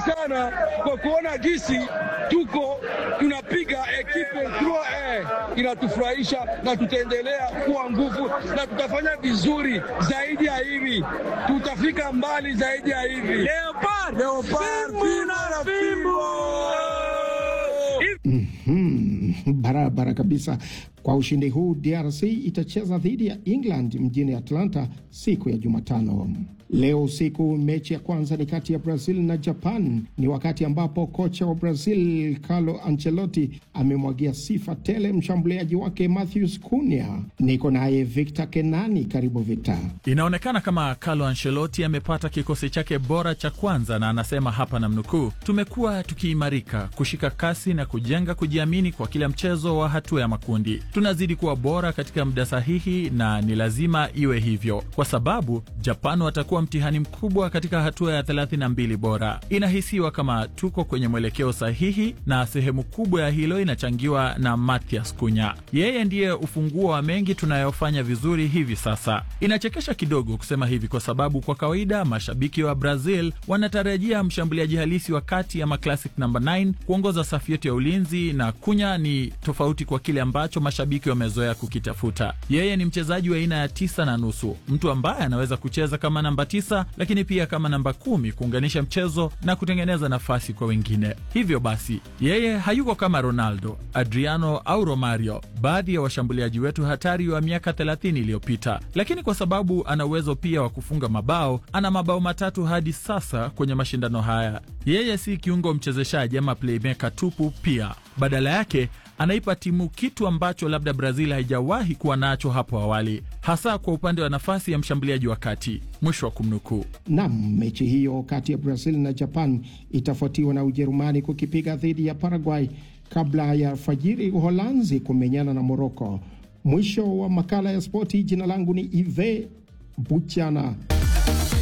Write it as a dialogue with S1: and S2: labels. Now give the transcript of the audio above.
S1: sana kwa kuona jinsi tuko tunapiga ekipe 3 inatufurahisha, na tutaendelea kuwa nguvu na tutafanya vizuri zaidi ya hivi, tutafika mbali zaidi ya hivi. Leopard, Leopard, fimbo na fimbo.
S2: Mhm, barabara kabisa. Kwa ushindi huu DRC itacheza dhidi ya England mjini Atlanta siku ya Jumatano. Leo usiku mechi ya kwanza ni kati ya Brazil na Japan. Ni wakati ambapo kocha wa Brazil Carlo Ancelotti amemwagia sifa tele mshambuliaji wake Matheus Cunha. Niko naye Victor Kenani. Karibu Victor.
S3: Inaonekana kama Carlo Ancelotti amepata kikosi chake bora cha kwanza, na anasema hapa na mnukuu, tumekuwa tukiimarika, kushika kasi na kujenga kujiamini kwa kila mchezo wa hatua ya makundi. Tunazidi kuwa bora katika muda sahihi, na ni lazima iwe hivyo kwa sababu Japan watakuwa mtihani mkubwa katika hatua ya 32 bora. Inahisiwa kama tuko kwenye mwelekeo sahihi, na sehemu kubwa ya hilo inachangiwa na Mathias Cunha. Yeye ndiye ufunguo wa mengi tunayofanya vizuri hivi sasa. Inachekesha kidogo kusema hivi kwa sababu kwa kawaida mashabiki wa Brazil wanatarajia mshambuliaji halisi wa kati ama classic number 9 kuongoza safu yetu ya ulinzi, na Cunha ni tofauti kwa kile ambacho mashabiki wamezoea kukitafuta. Yeye ni mchezaji wa aina ya tisa na nusu, mtu ambaye anaweza kucheza kama namba tisa, lakini pia kama namba kumi kuunganisha mchezo na kutengeneza nafasi kwa wengine. Hivyo basi yeye hayuko kama Ronaldo, Adriano au Romario, baadhi ya washambuliaji wetu hatari wa miaka 30 iliyopita, lakini kwa sababu ana uwezo pia wa kufunga mabao, ana mabao matatu hadi sasa kwenye mashindano haya. Yeye si kiungo mchezeshaji ama playmaker tupu, pia badala yake anaipa timu kitu ambacho labda Brazil haijawahi kuwa nacho hapo awali, hasa kwa upande wa nafasi ya mshambuliaji wa kati. Mwisho wa kumnukuu.
S2: Nam, mechi hiyo kati ya Brazil na Japan itafuatiwa na Ujerumani kukipiga dhidi ya Paraguay kabla ya alfajiri Uholanzi kumenyana na Moroko. Mwisho wa makala ya spoti. Jina langu ni Ive Buchana.